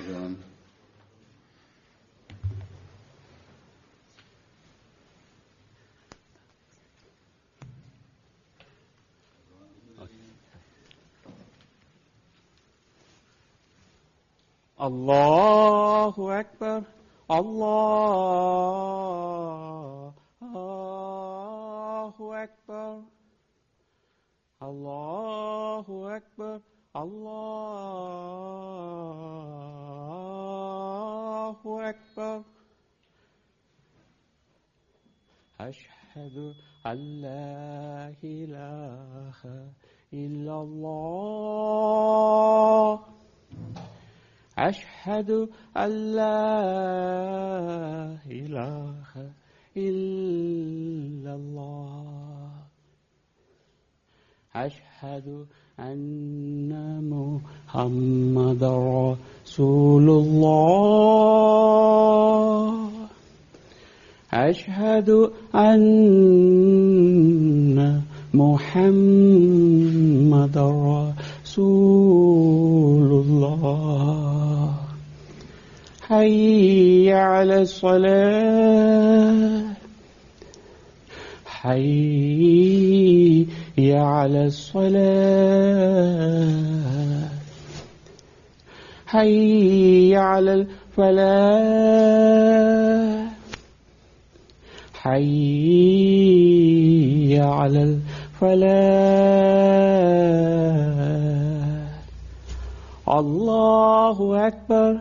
John. الله أكبر الله أكبر الله أكبر الله أكبر أشهد أن لا إله إلا الله أشهد أن لا إله إلا الله أشهد أن محمد رسول الله أشهد أن محمد رسول الله حي على الصلاة حي على الصلاة حي على الفلاح حي على الفلاح الله أكبر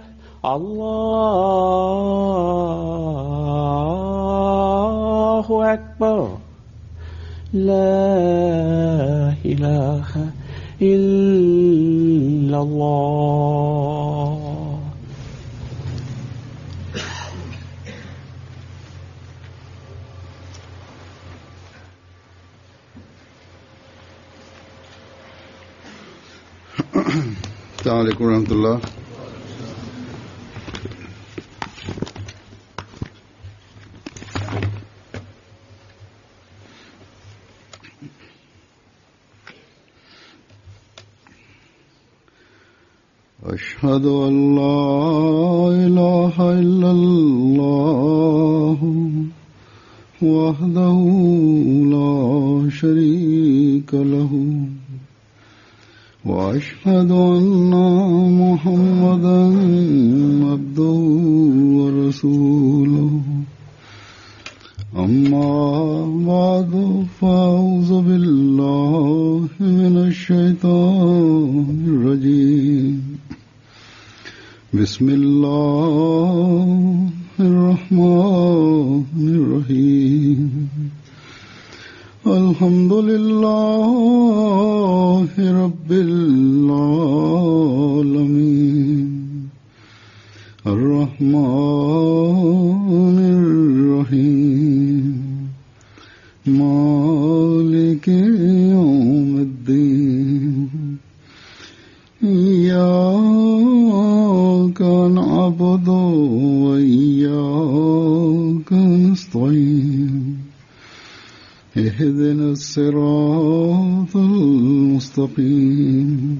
الله أكبر لا إله إلا الله السلام عليكم ورحمة الله أشهد أن لا إله إلا الله وحده لا شريك له وأشهد أن محمدا عبده ورسوله أما بعد فأعوذ بالله من الشيطان الرجيم بسم الله الرحمن الرحيم الحمد لله رب العالمين الرحمن الرحيم مالك يوم الدين إياك نعبد وإياك نستعين اهدنا الصراط المستقيم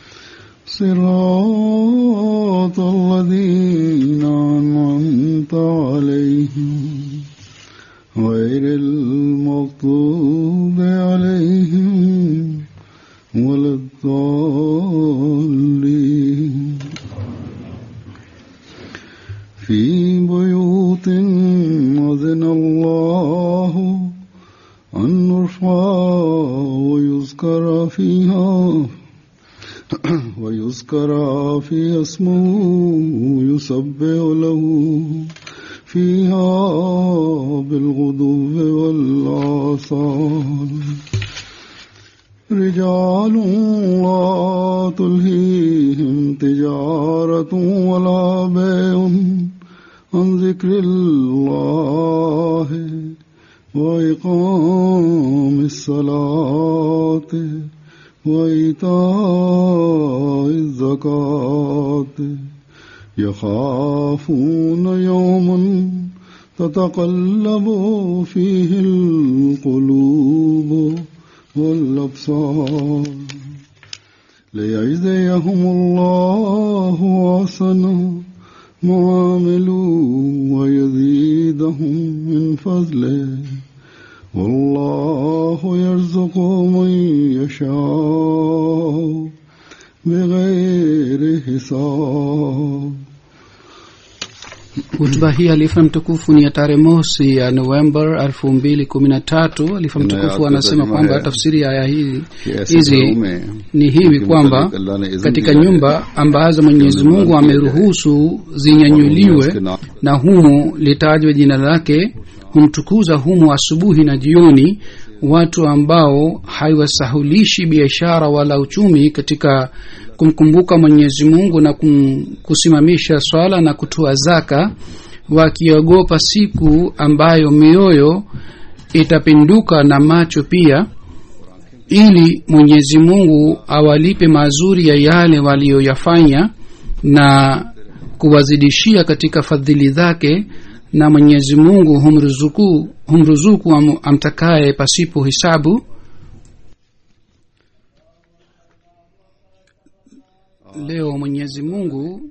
صراط الذين أنعمت عليهم غير المغضوب عليهم ولا الضالين في بيوت أذن الله أن نرفع ويذكر فيها ويذكر في اسمه يسبح له فيها بالغدو والآصال رجال لا تلهيهم تجارة ولا بيع عن ذكر الله وإقام الصلاة وإيتاء الزكاة يخافون يوما تتقلب فيه القلوب والأبصار ليجزيهم الله أحسن ما عملوا ويزيدهم من فضله والله يرزق من يشاء بغير حساب hutuba hii alifa mtukufu ni ya tarehe mosi ya novemba elfu mbili kumi na tatu alifa mtukufu anasema kwamba tafsiri ya aya hii hizi ni hivi kwamba katika nyumba ambazo mwenyezi mungu ameruhusu zinyanyuliwe na humu litajwe jina lake humtukuza humu asubuhi na jioni watu ambao haiwasahulishi biashara wala uchumi katika kumkumbuka mwenyezi mungu na kum, kusimamisha swala na kutoa zaka wakiogopa siku ambayo mioyo itapinduka na macho pia ili mwenyezi mungu awalipe mazuri ya yale waliyoyafanya na kuwazidishia katika fadhili zake na mwenyezi mungu humruzuku, humruzuku am, amtakaye pasipo hisabu leo mwenyezi mungu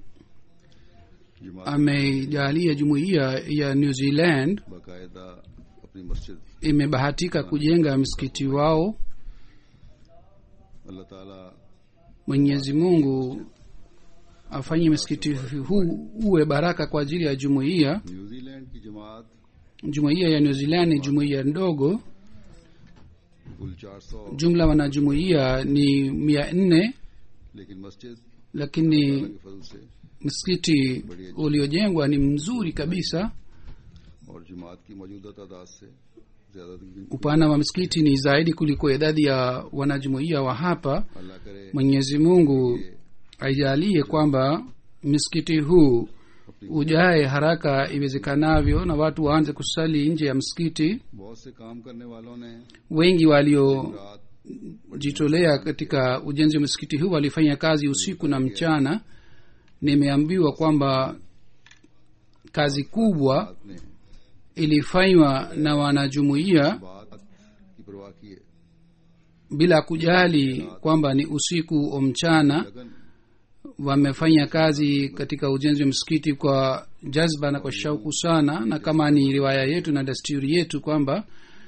ameijalia jumuiya ya new zealand बाकायदा अपनी मस्जिद imebahatika kujenga msikiti wao अल्लाह ताला mwenyezi mungu afanye msikiti huu uwe baraka kwa ajili ya jumuiya New Zealand की जमात jumuiya ya new zealand ni jumuiya ndogo कुल चार सौ jumla wanajumuiya ni mia nne लेकिन मस्जिद lakini के फजल से msikiti uliojengwa ni mzuri kabisa और जमात की मौजूदा तादाद से ज्यादा दिन upana wa msikiti ni zaidi kuliko idadi ya wanajumuiya wa hapa अल्लाह करे mwenyezi mungu aijalie kwamba msikiti huu ujae haraka iwezekanavyo na watu waanze kusali nje ya msikiti बहुत से काम करने वालों ने wengi waliojitolea रात katika ujenzi wa msikiti huu walifanya kazi usiku na mchana nimeambiwa kwamba kazi kubwa रात ने ilifanywa na wanajumuiya बात की परवाह की है bila kujali kwamba ni usiku o mchana लगन wamefanya kazi katika ujenzi wa msikiti kwa jazba na kwa shauku sana na kama ni riwaya yetu na desturi yetu kwamba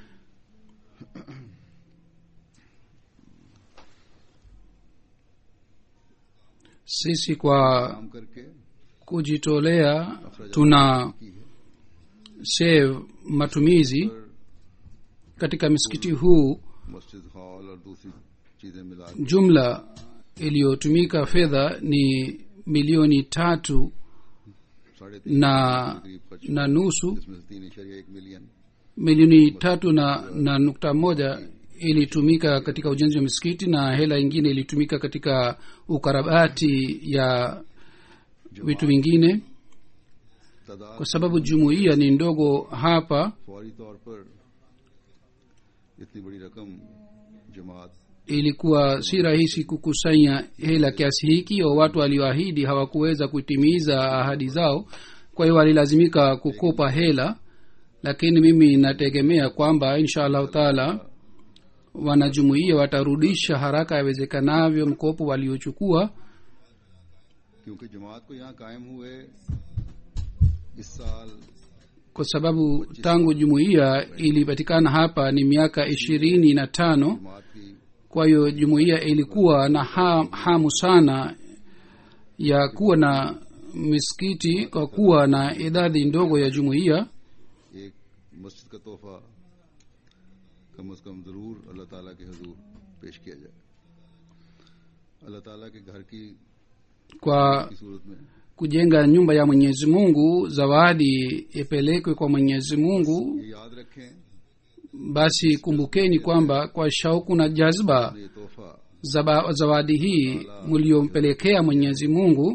sisi kwa काम करके kujitolea tuna की है save matumizi katika msikiti huu मस्जिद hall और दूसरी चीजें मिला jumla iliyotumika fedha ni milioni tatu साढ़े तीन na करीब खर्च na nusu इसमें से तीन इशारिया एक million milioni tatu na, na nukta moja ilitumika katika ujenzi wa misikiti na hela ingine ilitumika katika ukarabati ya vitu vingine तादाद kwa sababu jumuiya ni ndogo hapa फौरी तौर पर इतनी बड़ी रकम जमात ilikuwa si rahisi kukusanya hela kiasi hiki au watu walioahidi hawakuweza kutimiza ahadi zao kwa hiyo walilazimika kukopa hela lakini mimi nategemea kwamba insha allahu taala wanajumuia watarudisha haraka yawezekanavyo mkopo waliochukua क्योंकि जमात को यहाँ कायम हुए इस साल kwa sababu tangu jumuiya ilipatikana hapa ni miaka ishirini na tano जमात की kwa hiyo jumuiya ilikuwa na ha, hamu sana ya kuwa na misikiti kwa kuwa na idadi ndogo ya jumuiya एक मस्जिद का तोहफा कम अज कम जरूर अल्लाह ताला के हजूर पेश किया जाए अल्लाह ताला के घर की kwa की सूरत में kujenga nyumba ya mwenyezi mungu zawadi ipelekwe kwa mwenyezi mungu ये याद रखें basi kumbukeni kwamba kwa shauku na jazba ये तोहफा zaba, zawadi hii mliompelekea mwenyezi mungu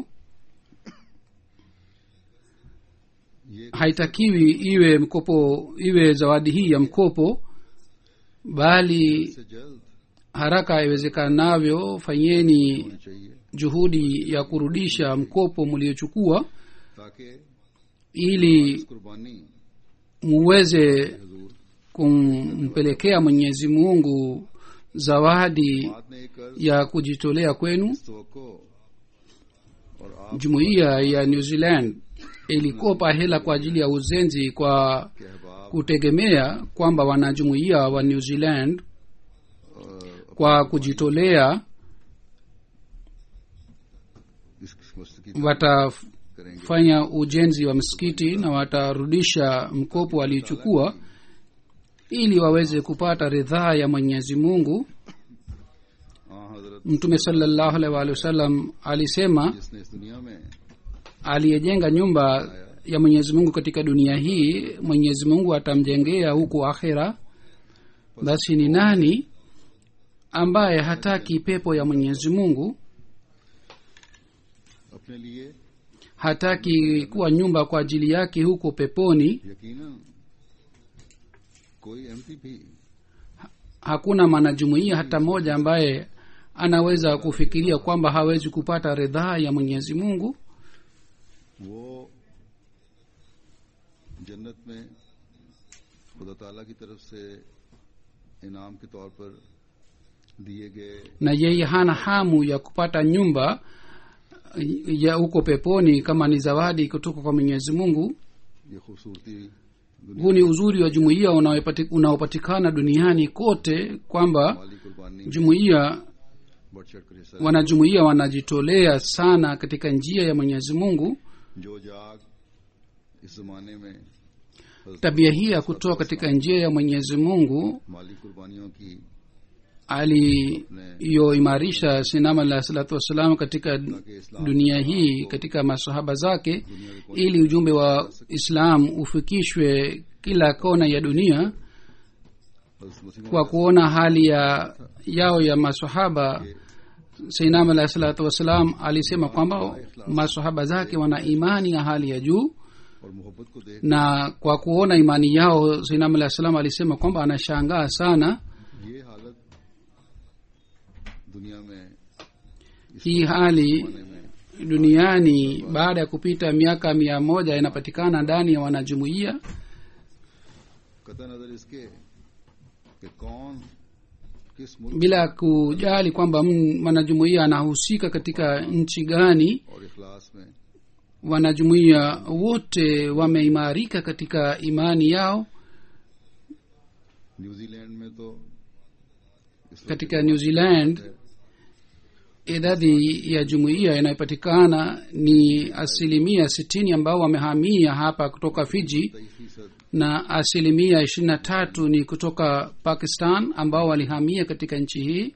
ये haitakiwi iwe mkopo iwe zawadi hii ya mkopo bali से जल्द haraka iwezekanavyo fanyeni होनी चाहिए juhudi ya kurudisha mkopo mliochukua ताकि ili इस कुर्बानी muweze हजूर kumpelekea mwenyezi mungu zawadi बात ने एक कर्ज ya kujitolea kwenu इस तवक्को और आप jumuiya ya new zealand ilikopa hela kwa ajili ya uzenzi kwa के अहबाब kutegemea kwamba wanajumuiya wa new zealand अ, kwa kujitolea इस मस्जिद की watafanya करेंगे ujenzi wa msikiti na watarudisha mkopo waliochukua ili waweze kupata ridhaa ya mwenyezi mungu हाँ हजरत mtume salallahu alaihi waalihi wasallam alisema जिसने इस दुनिया में aliyejenga nyumba ya mwenyezi mungu katika dunia hii mwenyezi mungu atamjengea huku akhira basi ni nani ambaye hataki pepo ya mwenyezi mungu अपने लिए hataki kuwa nyumba kwa ajili yake huko peponi यकीनन कोई एमपी भी hakuna mwanajumuiya hata mmoja ambaye anaweza kufikiria kwamba hawezi kupata ridhaa ya mwenyezi mungu वो जन्नत में खुदा ताला की तरफ से इनाम के तौर पर दिए गए na yeye hana hamu ya kupata nyumba ya huko peponi kama ni zawadi kutoka kwa mwenyezi mungu ये खूबसूरती huu ni uzuri wa jumuiya unaopati- unaopatikana duniani kote kwamba माली कुर्बानी jumuiya बढ़ चढ़ कर हिस्सा wanajumuiya wanajitolea sana katika njia ya mwenyezi mungu जो जाग इस जमाने में हज़रत tabia hii ya kutoa katika njia ya mwenyezi mungu माली कुर्बानियों की aliyoimarisha sinama alah salatu wassalam katika ताकि इस्लाम dunia hii katika masahaba zake दुनिया के कोने ili ujumbe wa islam ufikishwe kila kona ya dunia हज़रत मुस्लिम kwa kuona hali ya yao ya masahaba sainam alahi salatu wassalam alisema kwamba masahaba zake wana imani ya hali ya juu और मोहब्बत को देख na kwa kuona imani yao sainam alahi salam alisema kwamba anashangaa sana ये हालत दुनिया में hii hali जमाने में duniani baada ya kupita miaka mia moja inapatikana ndani ya wanajumuiya कतः नजर इसके कि कौन किस मुल्क bila kujali kwamba m- mwanajumuiya anahusika katika nchi gani और इखलास में wanajumuiya wote wameimarika katika imani yao New Zealand में तो इस वक्त katika new zealand idadi ya jumuiya inayopatikana ni asilimia sitini ambao wamehamia hapa kutoka fiji तेईस फीसद na asilimia ishirini na tatu ni kutoka pakistan ambao walihamia katika nchi hii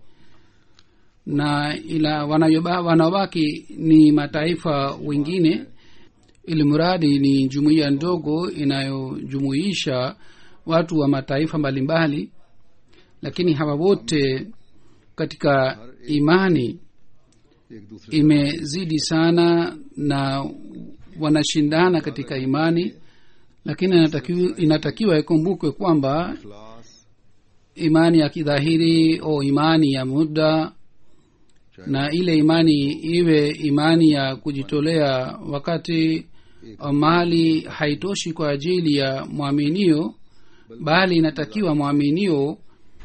na ila wanayoba- wanaobaki ni mataifa wengine ili mradi ni jumuiya ndogo inayojumuisha watu wa mataifa mbalimbali lakini hawa wote katika imani एक दूसरे imezidi sana na wanashindana katika imani lakini inatakiwa, inatakiwa ikumbukwe kwamba इखलास imani ya kidhahiri au imani ya muda na ile imani iwe imani ya kujitolea wakati mali haitoshi kwa ajili ya mwaminio bali inatakiwa mwaminio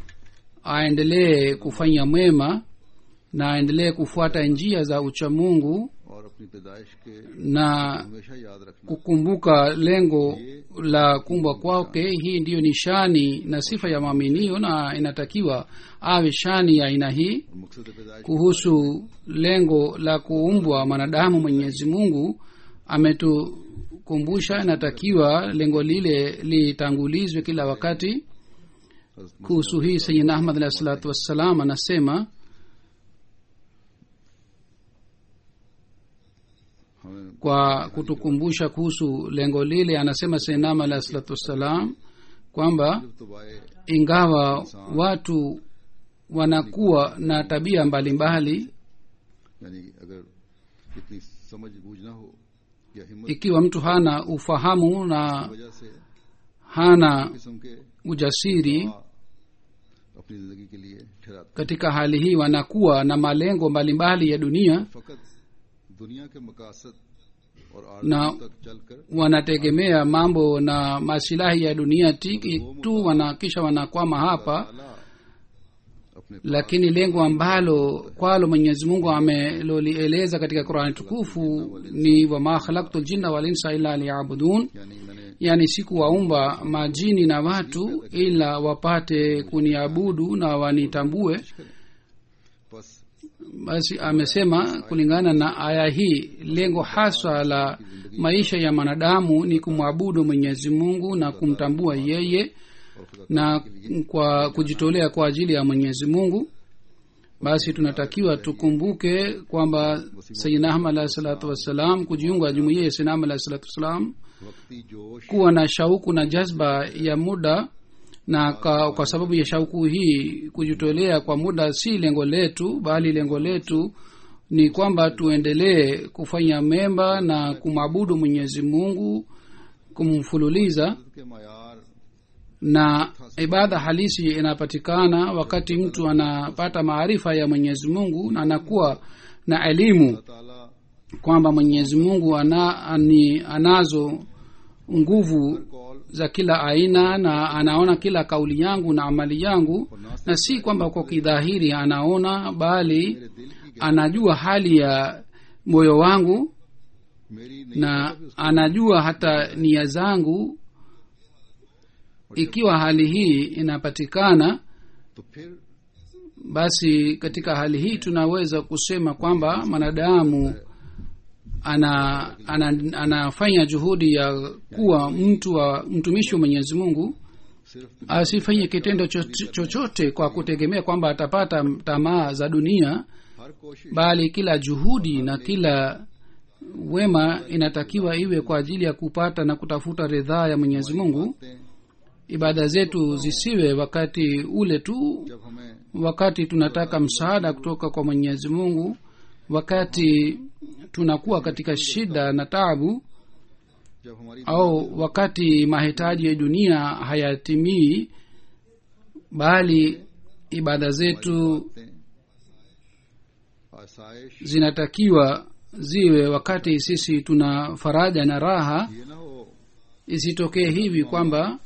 aendelee kufanya mwema na aendelee kufuata njia za uchamungu और अपनी पैदाइश के na हमेशा याद रखना kukumbuka lengo la kumbwa kwake hii ndiyo ni shani na sifa ya mwaminio na inatakiwa awe shani ya aina hii और मकसद पैदाइश kuhusu lengo la kuumbwa mwanadamu mwenyezi mungu ametukumbusha inatakiwa lengo lile litangulizwe kila wakati हज़रत kuhusu hii sayidna ahmad alahi salatu wassalam anasema हमें kwa kutukumbusha kuhusu lengo lile anasema sayidna alahi salatu wassalam kwamba तो बाए ingawa watu wanakuwa na tabia mbalimbali यानी अगर इतनी समझ बूझ ना हो या हिम्मत ikiwa mtu hana ufahamu na की वजह से hana किस्म के ujasiri दुआ अपनी जिंदगी के लिए ठहराते katika hali hii wanakuwa na malengo mbalimbali ya dunia फकत दुनिया के मकासद और ना- आर्थिक तक चलकर wanategemea mambo na masilahi ya dunia tiki tu wana kisha wanakwama hapa ताला अपने lakini lengo ambalo kwalo mwenyezi mungu amelolieleza katika qurani tukufu ni wama khalaktu ljinna walinsa illa liyabudun यानी मैंने yani sikuwaumba majini na watu ila wapate kuniabudu na wanitambue बस basi amesema kulingana na aya hii lengo haswa la maisha ya mwanadamu ni kumwabudu mwenyezi mungu na kumtambua yeye और खुदा na kwa kujitolea kwa ajili ya mwenyezi mungu basi tunatakiwa tukumbuke kwamba sayidina ahmad alahi salatu wassalam kujiunga jumuiya ya sayidina ahmad alahi salatu wassalam वक्ती जोश kuwa na shauku na jazba ya muda na kwa, kwa sababu ya shauku hii kujitolea kwa muda si lengo letu bali lengo letu ni kwamba tuendelee kufanya memba na kumwabudu mwenyezi mungu kumfululiza के मायार na ibada halisi inapatikana wakati mtu anapata maarifa ya mwenyezi mungu na anakuwa na elimu ताला kwamba mwenyezi mungu ana, ani, anazo nguvu कॉल za kila aina na anaona kila kauli yangu na amali yangu na si kwamba kwa kidhahiri anaona bali मेरे दिल की anajua hali ya moyo wangu मेरी नहीं na anajua hata nia zangu ikiwa hali hii inapatikana तो फिर basi katika hali hii tunaweza kusema kwamba mwanadamu ana, ana, anafanya juhudi ya kuwa mtu wa mtumishi wa mwenyezi mungu सिर्फ asifanye kitendo cho- chochote kwa kutegemea kwamba atapata tamaa za dunia हर कोशिश bali kila juhudi na kila wema inatakiwa iwe kwa ajili ya kupata na kutafuta ridhaa ya mwenyezi mungu बातें ibada zetu zisiwe wakati ule tu जब हमें wakati tunataka msaada kutoka kwa mwenyezi mungu wakati tunakuwa katika shida na taabu जब हमारी au wakati mahitaji ya dunia hayatimii bali ibada zetu बातें आसाइश zinatakiwa ziwe wakati sisi tuna faraja na raha ये ना हो isitokee hivi kwamba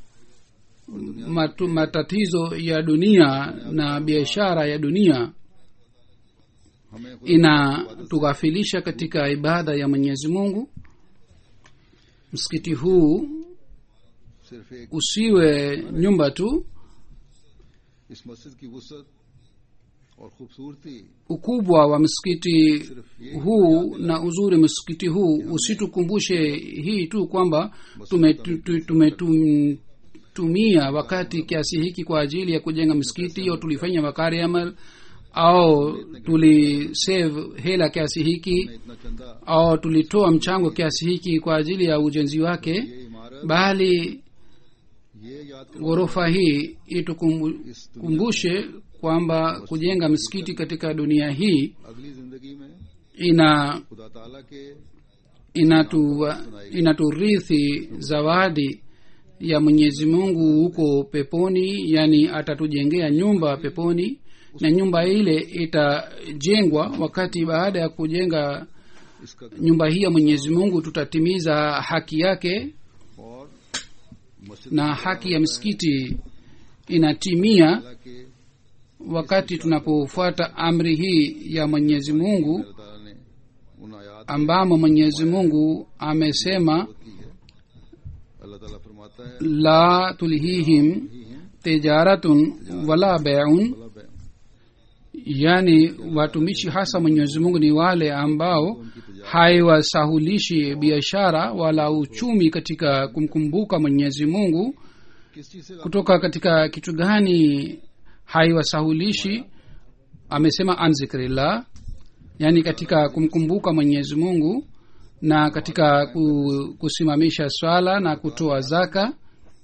matu, matatizo ya dunia na biashara ya dunia हमें खुद inatughafilisha katika ibada ya mwenyezi mungu msikiti huu सिर्फ एक usiwe nyumba tu इस मस्जिद की वसत और खूबसूरती ukubwa wa msikiti सिर्फ ये huu na uzuri msikiti huu usitukumbushe hii tu kwamba tumetumia tume, tume, tumia wakati kiasi hiki kwa ajili ya kujenga msikiti au tulifanya wakari amal au tulisave hela kiasi hiki इतना चंदा au tulitoa mchango kiasi hiki kwa ajili ya ujenzi wake ये इमारत bali ये याद करो ghorofa hii itukumbushe kwamba kujenga msikiti katika dunia hii अगली जिंदगी में ina खुदा ताला के inatu inaturithi zawadi ya mwenyezi mungu huko peponi yani atatujengea nyumba peponi na nyumba ile itajengwa wakati baada ya kujenga इसका nyumba hii ya mwenyezi mungu tutatimiza haki yake और मस्जिद na haki ya msikiti inatimia ताला के wakati tunapofuata amri hii ya mwenyezi mungu अल्लाह ताला ने उन आयात ambamo mwenyezi mungu amesema की है अल्लाह ताला फरमाता है la tulhihim ही है tijaratun wala beun भला बे- yani watumishi hasa mwenyezi mungu ni wale ambao haiwasahulishi biashara wala uchumi katika kumkumbuka mwenyezi mungu किस चीज से kutoka katika kitu gani haiwasahulishi amesema an zikrillah yani katika kumkumbuka mwenyezi mungu na katika ku- kusimamisha swala na kutoa zaka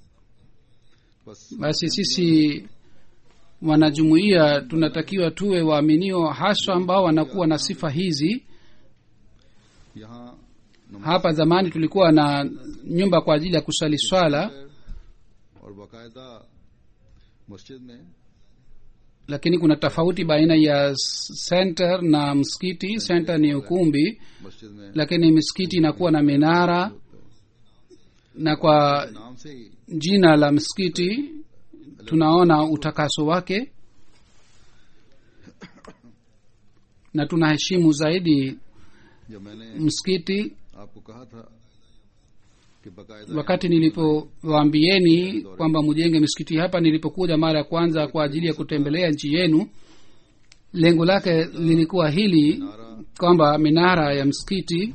बस basi sisi wanajumuiya tunatakiwa tuwe waaminio haswa ambao wanakuwa na sifa hizi यहाँ नमाज hapa zamani tulikuwa na nyumba kwa ajili ya kusali swala और बाकायदा मस्जिद में lakini kuna tofauti baina ya center na msikiti center ni ukumbi मस्जिद में lakini misikiti inakuwa na minara na kwa नाम से ही jina la msikiti tunaona utakaso wake na tunaheshimu zaidi जब मैंने msikiti आपको कहा था कि बाकायदा wakati nilipowaambieni kwamba mjenge misikiti hapa nilipokuja mara ya kwanza kwa ajili ya kutembelea nchi yenu lengo lake lilikuwa hili kwamba minara ya msikiti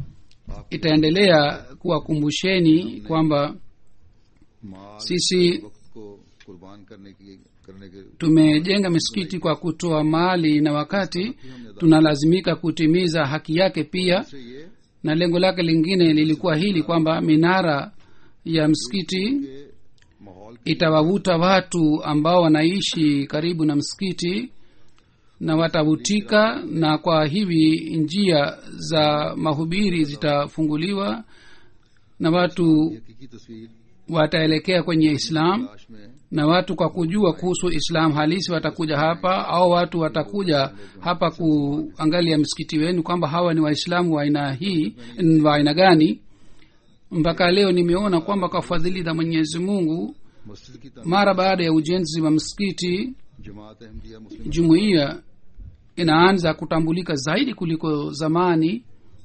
itaendelea kuwakumbusheni kwamba माल sisi वक्त को कुर्बान करने की करने के tumejenga misikiti kwa kutoa mali na wakati tunalazimika kutimiza haki yake pia से ये na lengo lake lingine lilikuwa hili kwamba minara ya msikiti कि माहौल itawavuta watu ambao wanaishi karibu na msikiti na watavutika na kwa hivi njia za mahubiri zitafunguliwa na watu हकीकी तस्वीर wataelekea kwenye islam तलाश में na watu kwa kujua kuhusu islam halisi watakuja hapa au watu watakuja hapa kuangalia msikiti wenu kwamba hawa ni waislamu wa aina hii wa aina gani mpaka leo nimeona kwamba kwa fadhili za mwenyezi mungu मस्जिद की तमीर mara baada ya ujenzi wa msikiti जमात अहमदिया मुस्लिम jumuiya inaanza kutambulika zaidi kuliko zamani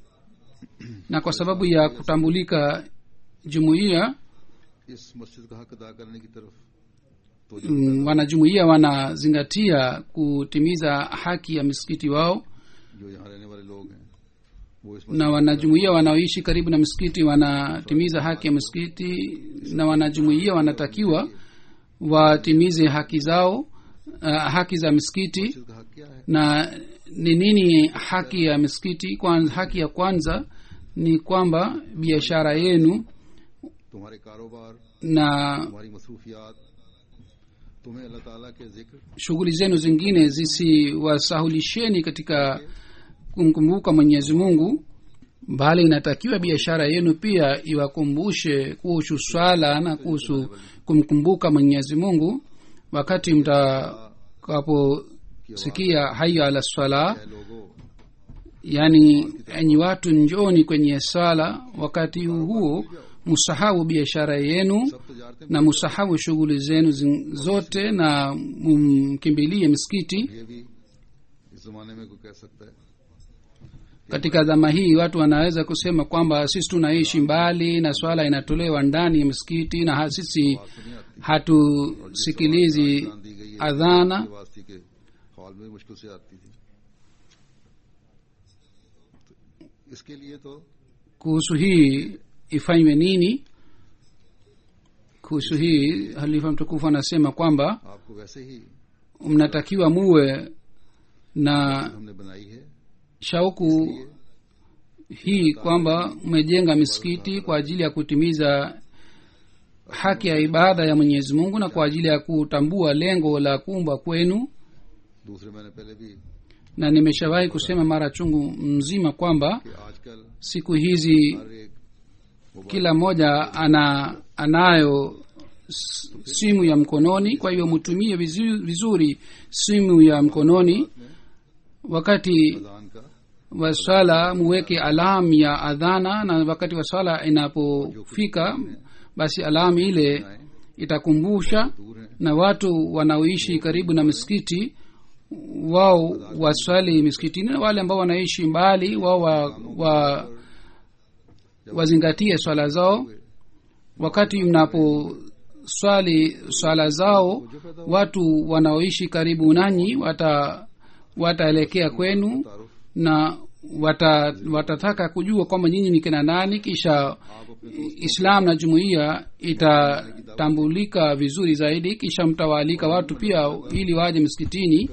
na kwa sababu ya kutambulika jumuiya इस मस्जिद का हक अदा करने की तरफ तो mm, wanajumuiya wanazingatia kutimiza haki ya misikiti wao जो यहाँ रहने वाले लोग हैं वो इस na wanajumuiya wanaoishi karibu na msikiti wanatimiza haki ya msikiti na wanajumuiya wanatakiwa watimize haki zao uh, haki za misikiti मस्जिद का हक क्या है na ni nini haki ya misikiti kwanza, haki ya kwanza ni kwamba biashara yenu तुम्हारे कारोबार na तुम्हारी मसरूफियात तुम्हें अल्लाह ताला के जिक्र shughuli zenu zingine zisiwasahulisheni katika kumkumbuka mwenyezi mungu bali inatakiwa biashara yenu pia iwakumbushe kuhusu swala na kuhusu kumkumbuka mwenyezi mungu wakati mtakaposikia haya ala swala है लोगों yaani enyi watu njoni kwenye swala wakati huo msahau biashara yenu सब तजारतें na msahau shughuli zenu zin- zote na mkimbilie misikiti ये भी इस जमाने में कोई कह सकता है katika dhama hii watu wanaweza kusema kwamba sisi tunaishi mbali na swala inatolewa ndani ya misikiti na ha- sisi बात तो नहीं आती hatusikilizi जान दी गई है adhana ये बात थी कि हॉल में मुश्किल से आती थी तो इसके लिए तो kuhusu hii ifanywe nini kuhusu hii halifa mtukufu anasema kwamba आपको वैसे ही mnatakiwa muwe na हमने बनाई है shauku hii kwamba mmejenga misikiti kwa ajili ya kutimiza haki ya ibada ya mwenyezi mungu na kwa ajili ya kutambua lengo la kuumba kwenu दूसरे मैंने पहले भी na nimeshawahi kusema mara chungu mzima kwamba कि आजकल siku hizi हर एक mobile kila mmoja ana anayo s- simu ya mkononi kwa hiyo mtumie vizu- vizuri simu ya mkononi wakati अजान का wa swala muweke alam ya adhana na wakati wa swala inapofika basi alam ile itakumbusha दूर है na watu wanaoishi karibu na misikiti wao waswali misikitini na wale ambao wanaishi mbali wao wa, wa, wazingatie swala zao wakati mnaposwali swala zao watu wanaoishi karibu nanyi wata wataelekea kwenu तारुफ na wata, watataka kujua kwamba nyinyi ni kina nani kisha आप अपने islam na jumuiya itatambulika vizuri zaidi kisha mtawaalika watu pia ili waje msikitini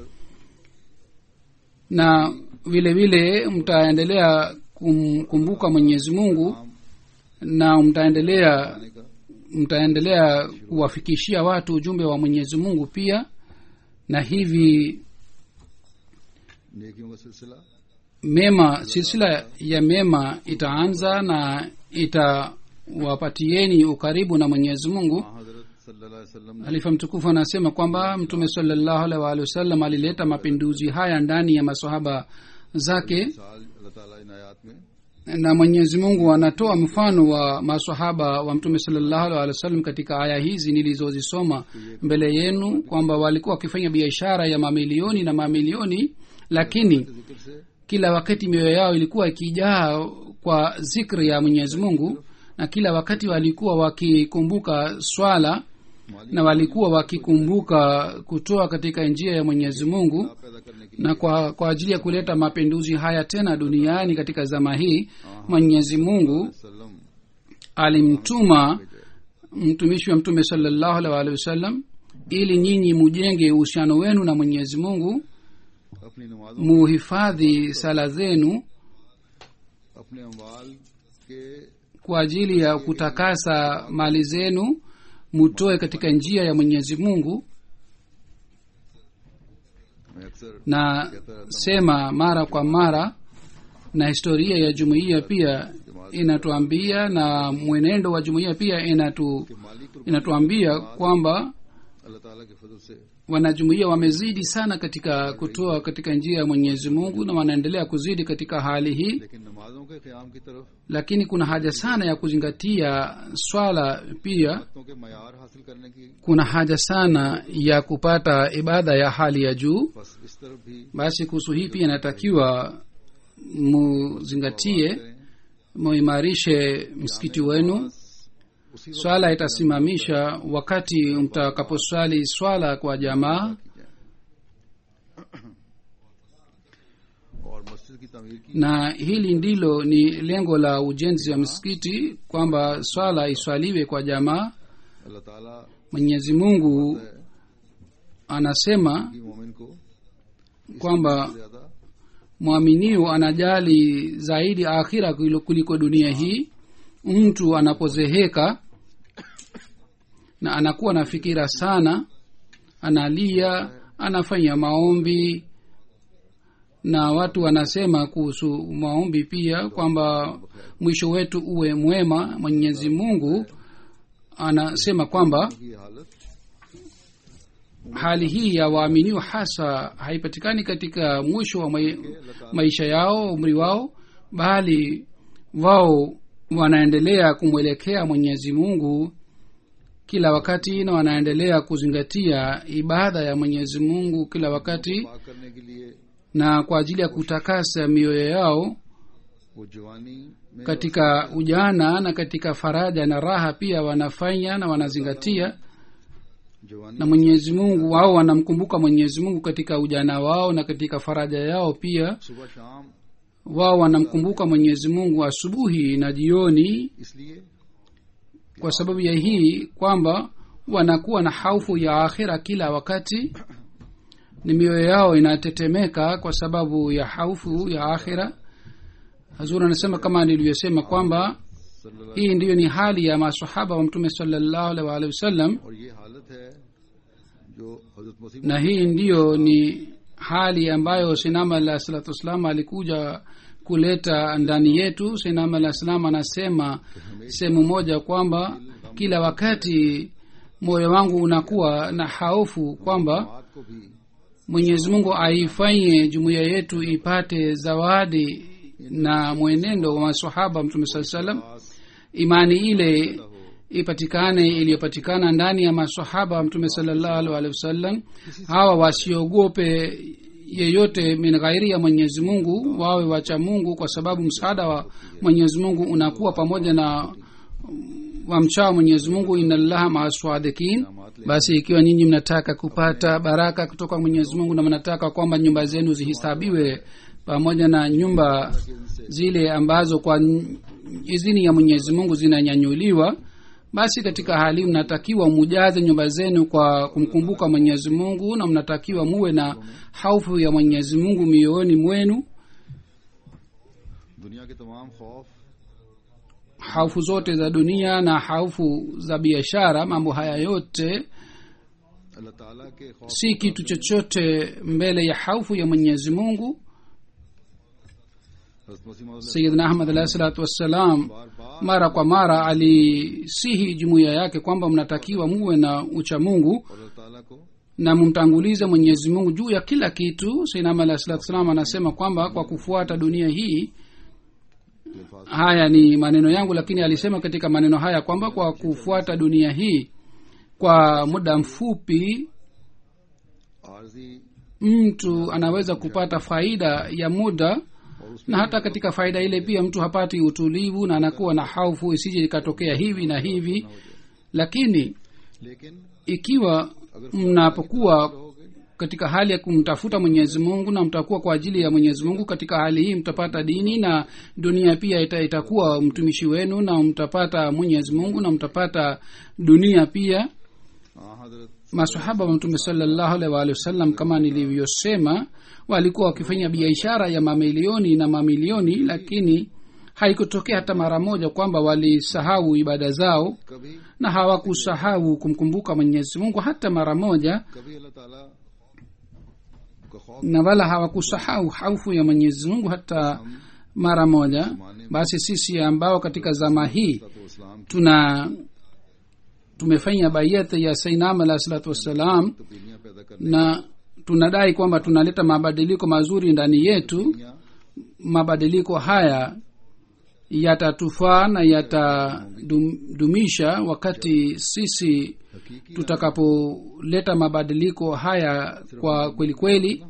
na vile vile mtaendelea kumkumbuka mwenyezi mungu na mtaendelea आने का mtaendelea kuwafikishia watu ujumbe wa mwenyezi mungu pia na hivi नेकियों का सिलसिला mema silsila ya mema itaanza na itawapatieni ukaribu na mwenyezi mungu हाँ हजरत सल्लल्लाहु अलैहि वसल्लम ने halifa mtukufu anasema kwamba mtume salallahu alaihi waalihi wasallam alileta mapinduzi haya ndani ya masahaba zake साल अल्लाह ताला इन आयात में na mwenyezi mungu anatoa mfano wa masahaba wa mtume salallahu alaihi wasallam katika aya hizi nilizozisoma mbele yenu kwamba walikuwa wakifanya biashara ya mamilioni na mamilioni lakini जिक्र से kila wakati mioyo yao ilikuwa ikijaa kwa zikri ya mwenyezi mungu na kila wakati walikuwa wakikumbuka swala माली na walikuwa wakikumbuka kutoa katika njia ya mwenyezi mungu पैदा करने की na kwa, kwa ajili ya kuleta mapinduzi haya tena duniani katika zama hii mwenyezi mungu सल्लम alimtuma mtumishi wa mtume salallahu alaihi waalihi wasallam ili nyinyi mujenge uhusiano wenu na mwenyezi mungu अपनी नमाजों muhifadhi sala zenu अपने अमवाल के kwa ajili ya kutakasa mali zenu mutoe katika njia ya mwenyezi mungu मैं अक्सर na sema mara kwa mara na historia ya jumuiya pia inatuambia na mwenendo wa jumuiya pia inatu, कि माली कुर्बानी inatuambia kwamba अल्लाह ताला के फजल से wanajumuiya wamezidi sana katika kutoa katika njia ya mwenyezi mungu na wanaendelea kuzidi katika hali hii लेकिन नमाजों के क़याम की तरफ lakini kuna haja sana ya kuzingatia swala pia वक्तों के मैार हासिल करने की kuna haja sana ya kupata ibada ya hali ya juu बस इस तरफ भी basi kuhusu hii pia inatakiwa muzingatie करें muimarishe msikiti wenu उसी वक्त swala itasimamisha wakati mtakaposwali swala kwa jamaa और मस्जिद की तमीर की na hili ndilo ni lengo la ujenzi wa msikiti kwamba swala iswaliwe kwa jamaa अल्लाह ताला mwenyezi mungu anasema की मोमिन को kwamba ज्यादा mwaminio anajali zaidi akhira kuliko- kuliko dunia hii mtu anapozeheka na anakuwa na fikira sana analia anafanya maombi na watu wanasema kuhusu maombi pia kwamba mwisho wetu uwe mwema mwenyezi mungu anasema kwamba की हालत hali hii ya waaminio hasa haipatikani katika mwisho wa mai, maisha yao umri wao bali wao wanaendelea kumwelekea mwenyezi mungu kila wakati na wanaendelea kuzingatia ibada ya mwenyezi mungu kila wakati पाक करने के लिए na kwa ajili ya kutakasa mioyo yao वो जवानी में katika ujana na katika faraja na raha pia wanafanya na wanazingatia जवानी na mwenyezi mungu wao wanamkumbuka mwenyezi mungu katika ujana wao na katika faraja yao pia सुबह शाम wao wanamkumbuka mwenyezi mungu asubuhi na jioni इसलिए kwa sababu ya hii kwamba wanakuwa na haufu ya akhira kila wakati ni mioyo yao inatetemeka kwa sababu ya haufu ya akhira hazur anasema kama nilivyosema kwamba सल्लल्लाहु hii ndiyo ni hali ya masahaba wa mtume salallahu alaihi waalihi wasallam और ये हालत है जो हजरत मसीह na hii ndiyo ni hali ambayo sinama alah salatu wassalam alikuja kuleta ndani yetu sinama alah salam anasema sehemu moja kwamba kila wakati moyo wangu unakuwa na haufu kwamba बात को भी mwenyezi mungu aifanye jumuiya yetu ipate zawadi na mwenendo wa masahaba mtume saa salam imani ile ipatikane iliyopatikana ndani ya masahaba wa mtume salallahu alaihi waalihi wasallam hawa wasiogope yeyote min ghairi ya mwenyezi mungu wawe wacha mungu kwa sababu msaada wa mwenyezi mungu unakuwa pamoja na wamchao mwenyezi mungu inallaha maaswadikin basi ikiwa nyinyi mnataka kupata baraka kutoka mwenyezi mungu na mnataka kwamba nyumba zenu zihisabiwe pamoja na nyumba zile ambazo kwa n- idhini ya mwenyezi mungu zinanyanyuliwa basi katika hali mnatakiwa mujaze nyumba zenu kwa kumkumbuka mwenyezi mungu na mnatakiwa muwe na haufu ya mwenyezi mungu mioyoni mwenu दुनिया के तमाम खौफ haufu zote za dunia na haufu za biashara mambo haya yote अल्लाह ताला के खौफ si kitu chochote mbele ya haufu ya mwenyezi mungu हजरत मसीह मौद sayidna ahmad alahi salatu wassalam बार बार mara kwa mara alisihi jumuiya yake kwamba mnatakiwa muwe na ucha mungu और अल्लाह ताला को na mumtangulize mwenyezi mungu juu ya kila kitu sainama alahi salatu wassalam anasema kwamba kwa kufuata dunia hii अल्फाज haya ni maneno yangu lakini alisema katika maneno haya kwamba kwa kufuata dunia hii kwa muda mfupi आरजी mtu anaweza kupata faida ya muda na hata katika faida ile pia mtu hapati utulivu na anakuwa na haufu isije ikatokea hivi na hivi lakini लेकिन ikiwa mnapokuwa katika hali ya kumtafuta mwenyezi mungu na mtakuwa kwa ajili ya mwenyezi mungu katika hali hii mtapata dini na dunia pia ita, itakuwa mtumishi wenu na mtapata mwenyezi mungu na mtapata dunia pia हाँ हजरत masahaba wa mtume salallahu alaihi waalihi wasallam kama nilivyosema walikuwa wakifanya biashara ya mamilioni na mamilioni lakini haikutokea hata mara moja kwamba walisahau ibada zao कभी na hawakusahau kumkumbuka mwenyezi mungu hata mara moja कभी अल्लाह ताला का खौफ na wala hawakusahau haufu ya mwenyezi mungu hata mara moja basi sisi ambao katika zama hii तो इस्लाम की tuna tumefanya bayat ya sainam alah salatu wassalam तब्दीलियां पैदा करने na tunadai kwamba tunaleta mabadiliko mazuri ndani yetu या mabadiliko haya yatatufaa na yatadumisha wakati sisi हकीकी tutakapoleta mabadiliko haya kwa kweli kweli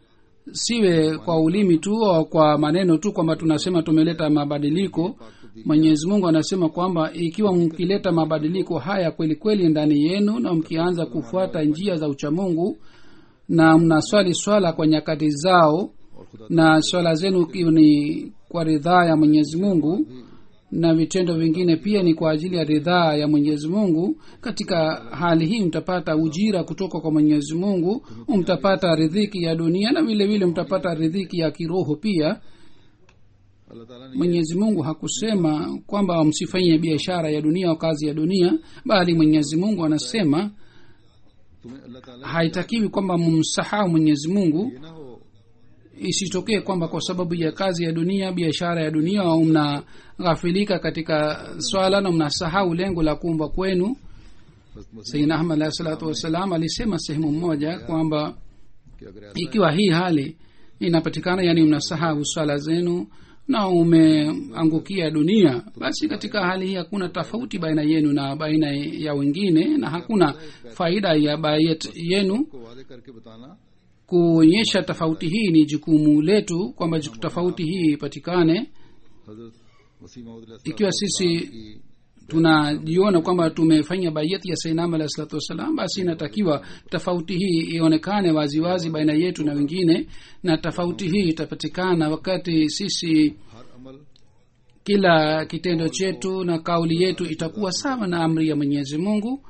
siwe kwa ulimi tu au kwa maneno tu kwamba tunasema tumeleta mabadiliko mwenyezi mungu anasema kwamba ikiwa mkileta mabadiliko haya kweli kweli ndani yenu na mkianza kufuata njia za uchamungu na mnaswali swala kwa nyakati zao और खुदा na swala zenu ikiwa ni kwa ridhaa ya mwenyezi mungu na vitendo vingine pia ni kwa ajili ya ridhaa ya mwenyezi mungu katika hali hii mtapata ujira kutoka kwa mwenyezi mungu mtapata ridhiki ya dunia na vile vile mtapata ridhiki ya kiroho pia अल्लाह ताला ने mwenyezi mungu hakusema kwamba msifanye biashara ya dunia au kazi ya dunia bali mwenyezi mungu anasema तुम्हें अल्लाह ताला haitakiwi kwamba mumsahau mwenyezi mungu ये ना हो isitokee kwamba kwa sababu ya kazi ya dunia biashara ya dunia au mnaghafilika katika swala na mnasahau lengo la kuumba kwenu बस मसीह sayidina ahmad alahi salatu wassalam alisema sehemu moja kwamba कि अगर ऐसा ikiwa hii hali inapatikana yani mnasahau swala zenu na umeangukia dunia basi katika hali hii hakuna tofauti baina yenu na baina ya wengine na hakuna faida ya bayet yenu को वादे करके बताना kuonyesha tofauti hii ni jukumu letu kwamba juku- tofauti hii ipatikane हजरत वसीम Mohammad ikiwa sisi की tunajiona kwamba tumefanya bayati ya sainam alahi salatu wassalam basi inatakiwa tofauti hii ionekane waziwazi baina yetu na wengine na tofauti hii itapatikana wakati sisi हर अमल kila kitendo chetu na kauli yetu itakuwa sawa na amri ya mwenyezi mungu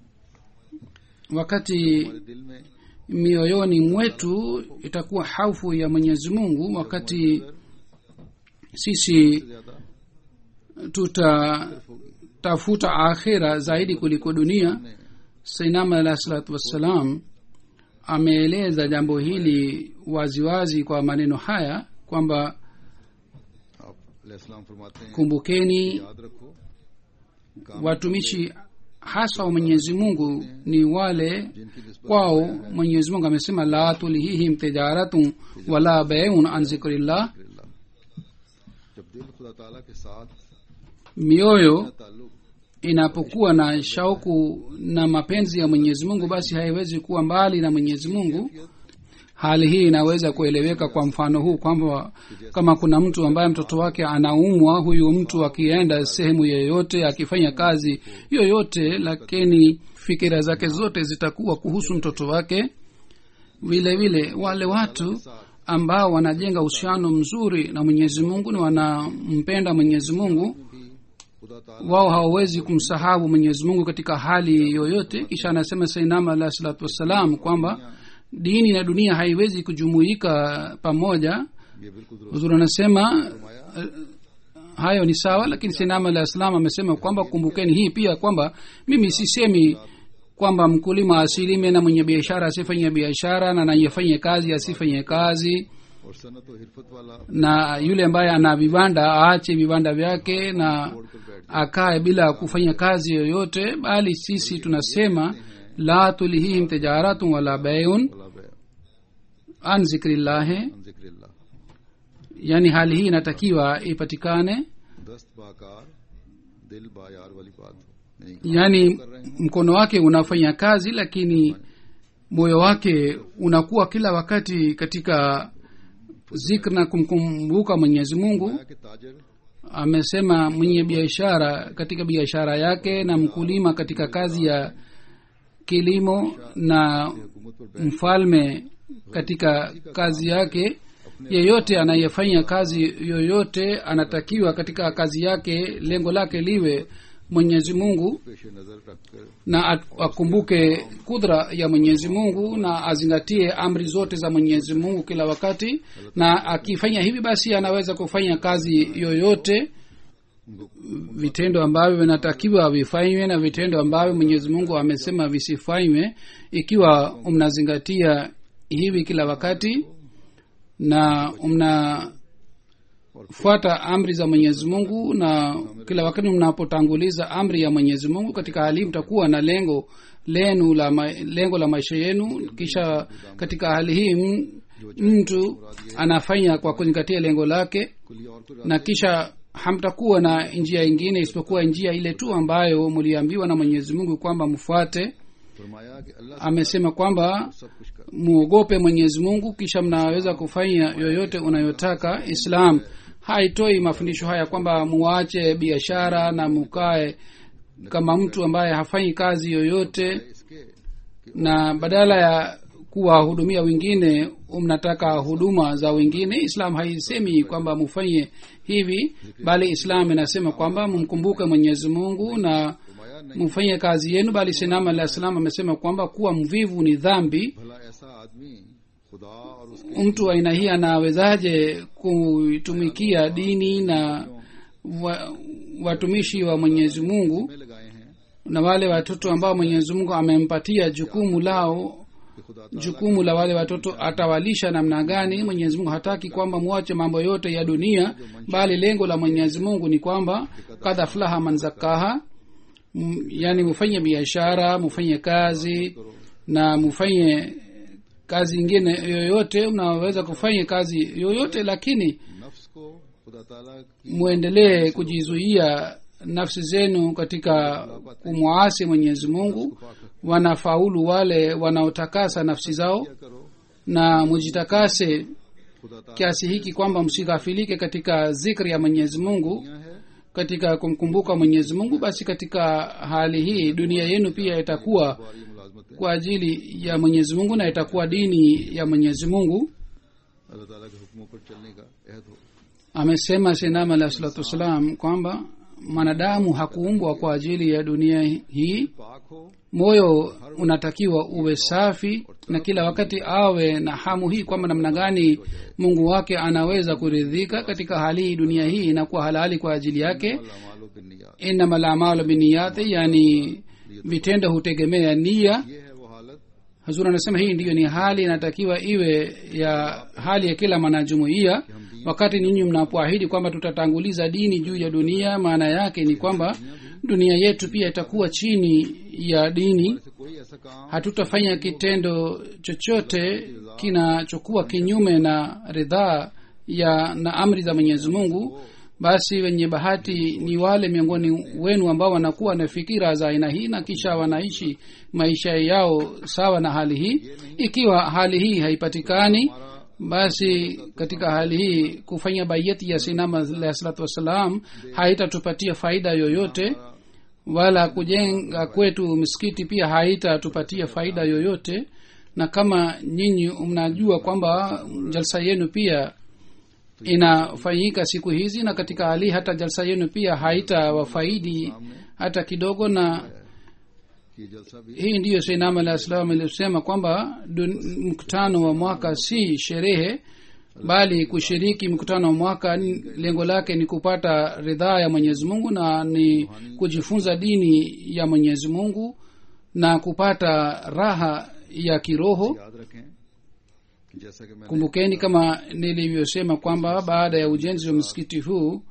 wakati हमारे दिल में mioyoni mwetu itakuwa haufu ya mwenyezi mungu wakati sisi ज्यादा tutatafuta akhira zaidi kuliko dunia sainama alah salatu wassalam ameeleza jambo hili waziwazi kwa maneno haya kwamba आप अलैहिस्सलाम फरमाते हैं kumbukeni याद रखो काम watumishi hasa wa mwenyezi mungu ni wale जिनकी निस्बत kwao mwenyezi mungu amesema la tulhihim tijaratun wala beun an zikrillah अल्लाह जब दिल खुदा ताला के साथ mioyo ताल्लुक inapokuwa na shauku na mapenzi ya mwenyezi mungu basi haiwezi kuwa mbali na mwenyezi mungu hali hii inaweza kueleweka kwa mfano huu kwamba kama kuna mtu ambaye mtoto wake anaumwa huyu mtu akienda sehemu yoyote akifanya kazi yoyote lakini fikira zake zote zitakuwa kuhusu mtoto wake vile vile wale watu ambao wanajenga uhusiano mzuri na mwenyezi mungu na wanampenda mwenyezi mungu भी खुदा ताला wao hawawezi kumsahau mwenyezi mungu katika hali yoyote kisha anasema sainama alah salatu wassalam kwamba dini na dunia haiwezi kujumuika pamoja ये बिल्कुल दुरुस्त huzuri anasema eh, hayo ni sawa lakini sainama alah salam amesema kwamba kumbukeni hii pia kwamba mimi sisemi kwamba mkulima asilime na mwenye biashara asifanye biashara na nayefanye kazi asifanye kazi और सनत और हिरफत वाला na yule ambaye ana vibanda aache vibanda vyake na छोड़कर बैठ akae bila kufanya kazi yoyote bali sisi tunasema la tulihihim tijaratun wala bayun वाला बे an zikrillahi हम जिक्र yani hali hii inatakiwa ipatikane दस्त बाकार दिल बायार वाली बात हो यानी yani mkono wake unafanya kazi lakini moyo wake unakuwa kila wakati katika zikr na kumkumbuka mwenyezi mungu फरमाया कि ताजर amesema mwenye biashara katika biashara yake na mkulima katika kazi ya kilimo na हुकूमत पर mfalme katika kazi yake yeyote anayefanya kazi yoyote anatakiwa katika kazi yake lengo lake liwe mwenyezi mungu पेश नजर रखकर na at- akumbuke kudra ya mwenyezi mungu na azingatie amri zote za mwenyezi mungu kila wakati na akifanya hivi basi anaweza kufanya kazi yoyote vitendo ambavyo vinatakiwa vifanywe na vitendo ambavyo mwenyezi mungu amesema visifanywe ikiwa mnazingatia hivi kila wakati na mnafuata amri za mwenyezi mungu na kila wakati mnapotanguliza amri ya mwenyezi mungu katika hali hii mtakuwa na lengo lenu la ma, lengo la maisha yenu kisha katika hali hii m- mtu anafanya kwa kuzingatia lengo lake कुली और कोई na kisha hamtakuwa na njia ingine isipokuwa njia ile tu ambayo mliambiwa na mwenyezi mungu kwamba mfuate फरमाया कि अल्लाह amesema kwamba सब कुछ कर muogope mwenyezi mungu kisha mnaweza kufanya yoyote unayotaka islam haitoi mafundisho haya kwamba muache biashara na mukae kama mtu ambaye hafanyi kazi yoyote इसके na badala ya kuwahudumia wengine mnataka huduma za wengine islam haisemi kwamba mufanye hivi bali islam inasema kwamba mumkumbuke mwenyezi mungu na फरमाया नहीं mfanye kazi yenu bali sinam alah salam amesema kwamba kuwa mvivu ni dhambi भला ऐसा आदमी खुदा और उसके mtu wa aina hii anawezaje kuitumikia dini na wa, watumishi wa mwenyezi mungu में लगाए हैं na wale watoto ambao mwenyezi mungu amempatia jukumu lao कि खुदा ताला jukumu la wale watoto atawalisha namna gani mwenyezi mungu hataki kwamba mwache mambo yote ya dunia bali lengo la mwenyezi mungu ni kwamba kad aflaha man zakaha M- yani mufanye biashara mufanye kazi na mufanye kazi ingine yoyote mnaweza kufanya kazi yoyote lakini नफ्स को खुदा ताला की mwendelee kujizuia nafsi zenu katika kumwasi mwenyezi mungu wanafaulu wale wanaotakasa nafsi zao क्या करो na mujitakase खुदा ताला kiasi hiki kwamba msighafilike katika zikri ya mwenyezi mungu दुनिया है katika kumkumbuka mwenyezi mungu basi katika hali hii dunia yenu pia itakuwa हमारी मुलाजमत है kwa ajili ya mwenyezi mungu na itakuwa dini ya mwenyezi mungu अल्लाह ताला के हुक्मों पर चलने का अहद हो amesema sinam alah salatu wassalam kwamba mwanadamu hakuumbwa kwa ajili ya dunia hii पाक हो moyo unatakiwa uwe safi na kila wakati awe na hamu hii kwamba namna gani mungu wake anaweza kuridhika katika hali hii dunia hii inakuwa halali kwa ajili yake अमालो बिन्नियात inama lamalu biniyati yani vitendo hutegemea nia ये है वो हालत hazur anasema hii ndiyo ni hali inatakiwa iwe ya hali ya kila mwanajumuiya wakati ninyi mnapoahidi kwamba tutatanguliza dini juu ya dunia maana yake ni kwamba dunia yetu pia itakuwa chini ya dini से कोई ऐसा काम hatutafanya kitendo chochote kinachokuwa kinyume na ridhaa ya na amri za mwenyezi mungu basi wenye bahati ni wale miongoni wenu ambao wanakuwa na fikira za aina hii na kisha wanaishi maisha yao sawa na hali hii ikiwa hali hii haipatikani basi katika hali hii kufanya bayeti ya sinama alahi salatu wassalam haitatupatia faida yoyote wala kujenga kwetu misikiti pia haitatupatia faida yoyote na kama nyinyi mnajua kwamba jalsa yenu pia inafanyika siku hizi na katika hali hata jalsa yenu pia haitawafaidi hata kidogo na कि जलसा भी hii ndiyo seinam alah salam ilisema kwamba dun- mkutano wa mwaka si sherehe bali kushiriki mkutano wa mwaka ni- lengo lake ni kupata ridhaa ya mwenyezi mungu na ni kujifunza dini ya mwenyezi mungu na kupata raha ya kiroho याद रखें कि जैसा कि मैंने kumbukeni kama nilivyosema kwamba baada ya ujenzi wa msikiti huu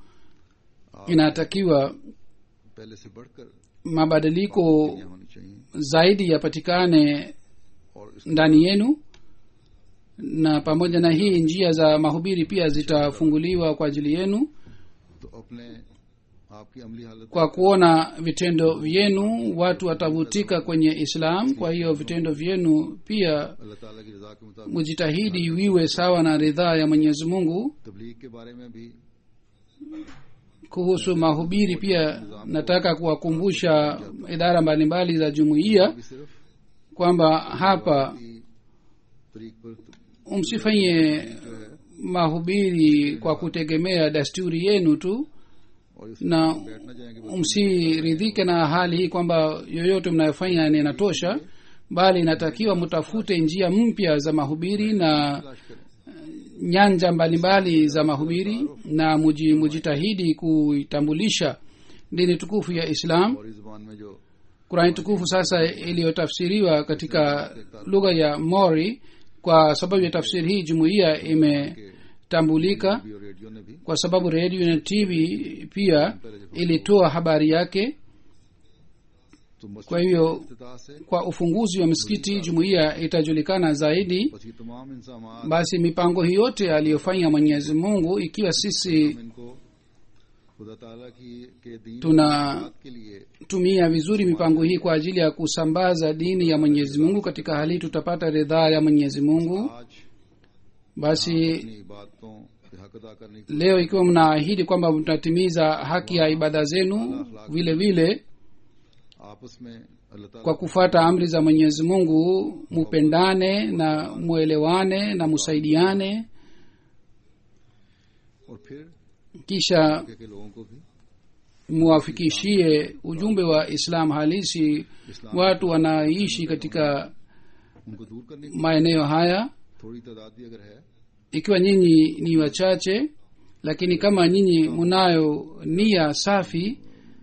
inatakiwa पहले से बढ़कर mabadiliko होनी चाहिए zaidi yapatikane और इस ndani yenu na pamoja na hii njia za mahubiri pia zitafunguliwa kwa ajili yenu तो अपने आपकी अमली हालत kwa kuona vitendo vyenu watu watavutika kwenye islam kwa hiyo vitendo vyenu pia अल्लाह ताला की रजा के मुताबिक mujitahidi viwe sawa na ridhaa ya mwenyezi mungu तबलीग के बारे में भी kuhusu mahubiri pia nataka kuwakumbusha idara mbalimbali za jumuiya भी सिर्फ kwamba hapa की तरीक पर msifanye mahubiri kwa kutegemea dasturi yenu tu और इस na बैठना चाहेंगे msiridhike na hali hii kwamba yoyote mnayofanya ni inatosha bali inatakiwa mtafute njia mpya za mahubiri na तलाश करें nyanja mbalimbali za mahubiri na muji, mujitahidi kuitambulisha dini tukufu ya islam और इस जुबान में जो kurani tukufu sasa iliyotafsiriwa katika lugha ya mori kwa sababu ya tafsiri hii jumuiya imetambulika भी और रेडियो ने भी kwa sababu redio na tv pia ilitoa habari yake तो मस्जिद kwa hivyo इफ्तिताह से kwa ufunguzi wa misikiti jumuiya itajulikana zaidi बस ये तमाम इंसान basi mipango hii yote aliyofanya mwenyezi mungu ikiwa sisi इनको खुदा ताला की के दीन tunatumia के लिए vizuri mipango hii kwa ajili ya kusambaza dini ya mwenyezi mungu katika hali hii tutapata ridhaa ya mwenyezi mungu आज basi अपनी इबादतों के हक अदा करने की leo ikiwa mnaahidi kwamba mtatimiza haki ya ibada zenu vile vile आपस में अल्लाह ताला kwa kufuata amri za mwenyezi mungu mupendane na mwelewane na musaidiane और फिर kisha के, के लोगों को भी muwafikishie ujumbe wa islam halisi watu wanaishi katika उनको दूर करने की maeneo haya थोड़ी तादाद भी अगर है ikiwa nyinyi ni wachache lakini kama nyinyi munayo nia safi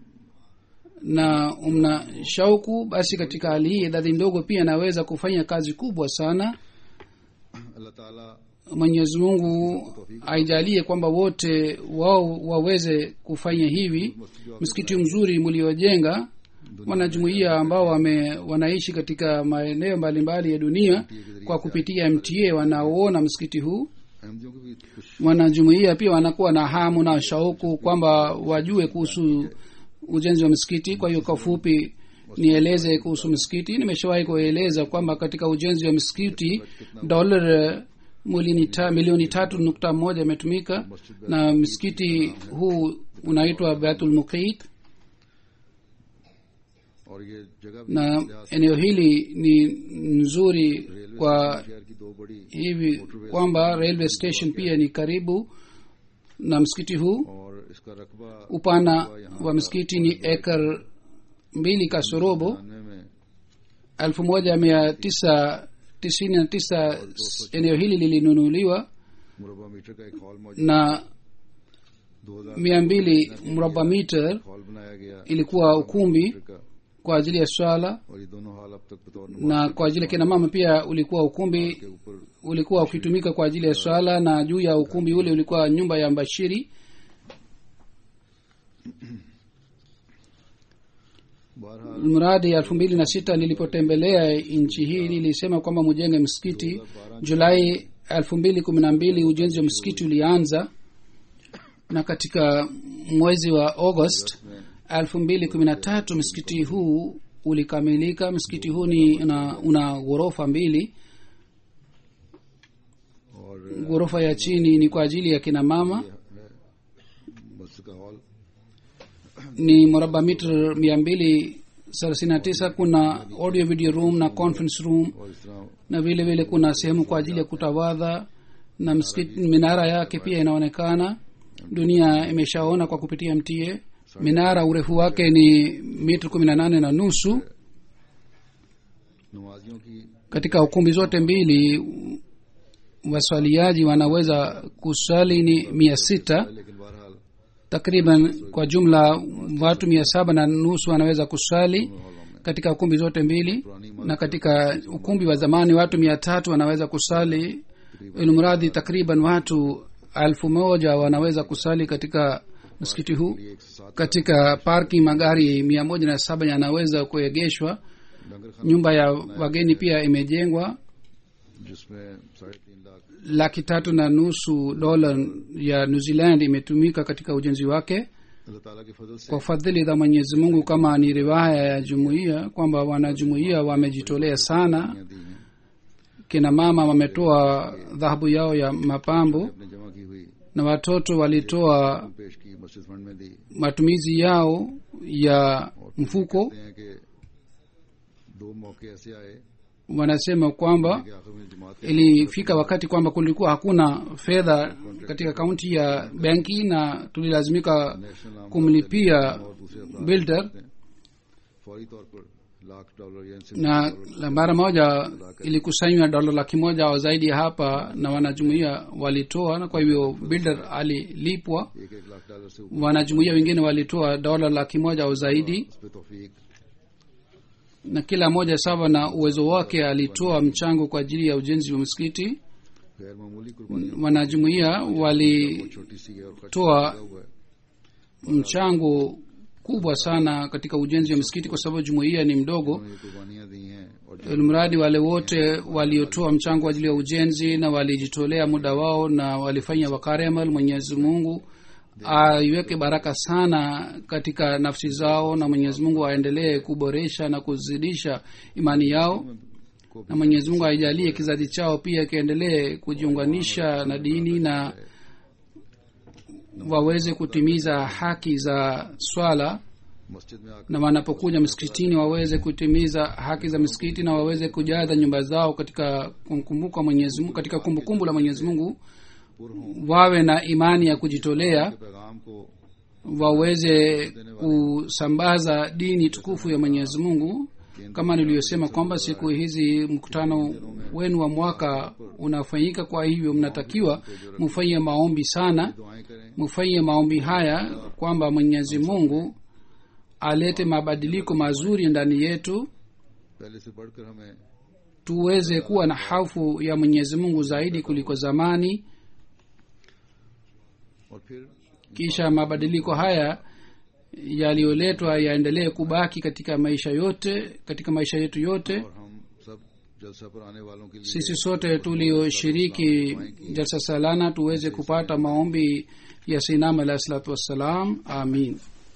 na mna shauku basi katika hali hii idadi ndogo pia inaweza kufanya kazi kubwa sana अल्लाह ताला mwenyezi mungu aijalie kwamba wote wao waweze kufanya hivi msikiti mzuri mliojenga wanajumuia ambao wame, wanaishi katika maeneo mbalimbali ya dunia kwa kupitia mta wanaoona msikiti huu अहमदियों को भी कुछ wanajumuia pia wanakuwa na hamu na shauku kwamba wajue kuhusu ujenzi wa msikiti kwa hiyo kwa fupi nieleze kuhusu msikiti nimeshawahi kueleza kwamba katika ujenzi wa msikiti dolar milioni ta, milioni tatu nukta moja imetumika na msikiti huu unaitwa baitul muqit और ये जगह भी na लिहाज से eneo hili ni nzuri railway kwa शहर की दो बड़ी hivi kwamba railway station pia ni karibu na msikiti huu और इसका रकबा upana wa msikiti ni ekar mbili kasorobo जानवे में elfu moja mia tisa tisini na tisa eneo hili lilinunuliwa मुरबा मीटर का एक हॉल मौजूद na दो हजार mia mbili mraba meter hall बनाया गया ilikuwa ukumbi मीटर का kwa ajili ya swala और ये दोनों हॉल अब तक बतौर na kwa ajili ya kina mama pia ulikuwa ukumbi के ऊपर ulikuwa ukitumika kwa ajili ya swala na juu ya ukumbi ule ulikuwa nyumba ya mbashiri बहरहाल mradi elfu mbili na sita nilipotembelea nchi hii nilisema kwamba mujenge msikiti julai elfu mbili kumi na mbili ujenzi wa msikiti ulianza na katika mwezi wa august elfu mbili kumi na tatu msikiti huu ulikamilika msikiti huu ni una, una ghorofa mbili और ghorofa ya chini ni kwa ajili ya kina mama मस्जिद का hall ni mraba mita mia mbili thelathini na tisa kuna audio video room na conference room और इस तरह na vile vile kuna sehemu kwa ajili ya kutawadha na msikiti minara yake pia inaonekana dunia imeshaona kwa kupitia mta minara urefu wake ni mita kumi na nane na nusu नमाजियों की katika ukumbi zote mbili waswaliaji wanaweza kuswali ni mia sita लेकिन बहरहाल takriban kwa jumla watu mia saba na nusu wanaweza kuswali katika ukumbi zote mbili na katika ukumbi wa zamani watu mia tatu wanaweza kusali ilmradhi takriban watu elfu moja wanaweza kusali katika msikiti huu ये एक सौ सात katika parking magari mia moja na saba yanaweza kuegeshwa डंगर खाना nyumba ya wageni pia imejengwa जिसमें साढ़े तीन lakh laki tatu na nusu dola ya new zealand imetumika katika ujenzi wake kwa fadhili za mwenyezi mungu kama ni riwaya ya jumuiya kwamba wanajumuiya wamejitolea sana kina mama wametoa dhahabu yao ya mapambo na watoto walitoa matumizi yao ya mfuko wanasema kwamba ilifika wakati kwamba kulikuwa hakuna fedha katika kaunti ya benki na tulilazimika kumlipia builder na mara moja ilikusanywa dola laki moja au zaidi ya hapa na wanajumuia walitoa na kwa hivyo builder alilipwa wanajumuia wengine walitoa dola laki moja au zaidi na kila mmoja sawa na uwezo wake alitoa mchango kwa ajili ya ujenzi wa msikiti wanajumuia walitoa mchango kubwa sana katika ujenzi wa msikiti kwa sababu jumuiya ni mdogo mradi wale wote waliotoa mchango kwa ajili ya ujenzi na walijitolea muda wao na walifanya wakaremal mwenyezi mungu aiweke baraka sana katika nafsi zao na mwenyezi mungu aendelee kuboresha na kuzidisha imani yao na mwenyezi mungu aijalie kizazi chao pia kiendelee kujiunganisha na dini na waweze kutimiza haki za swala na wanapokuja msikitini waweze kutimiza haki za misikiti na waweze kujaza nyumba zao katika kumkumbuka mwenyezi mungu katika kumbukumbu la mwenyezi mungu wawe na imani ya kujitolea waweze kusambaza dini tukufu ya mwenyezi mungu kama niliyosema kwamba siku hizi mkutano wenu wa mwaka unafanyika kwa hivyo mnatakiwa mufanye maombi sana mufanye maombi haya kwamba mwenyezi mungu alete mabadiliko mazuri ndani yetu tuweze kuwa na hafu ya mwenyezi mungu zaidi kuliko zamani kisha mabadiliko haya yaliyoletwa yaendelee kubaki katika maisha yote katika maisha yetu yote sisi sote tulioshiriki jalsa salana tuweze kupata maombi ya sinam alahi salatu wassalam amin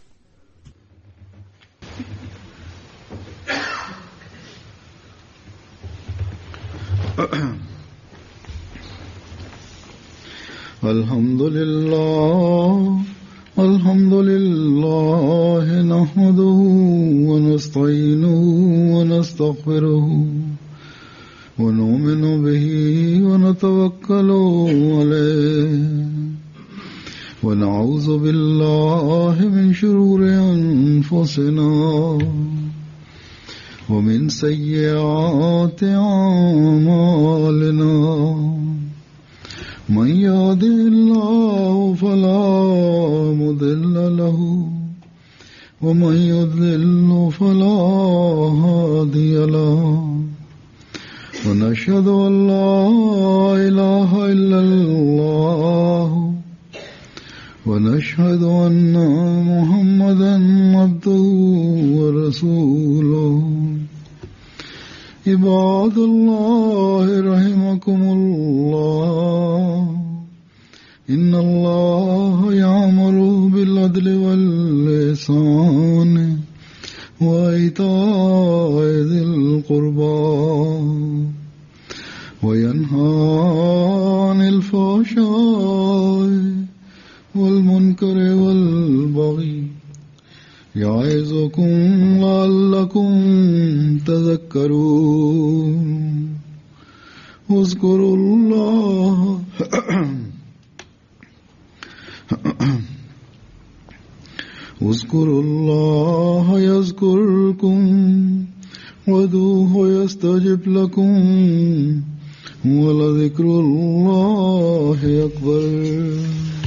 الحمد لله الحمد لله نحمده ونستعينه ونستغفره ونؤمن به ونتوكل عليه ونعوذ بالله من شرور انفسنا ومن سيئات اعمالنا من يهده الله فلا مضل له ومن يضلل فلا هادي له ونشهد ان لا اله الا الله ونشهد ان محمدا عبده ورسوله عباد الله رحمكم الله إن الله يعمر بالعدل واللسان وإيتاء ذي القربى وينهى عن الفحشاء والمنكر والبغي يعظكم لعلكم تذكرون اذكروا الله اذكروا الله يذكركم ودوه يستجب لكم ولذكر الله أكبر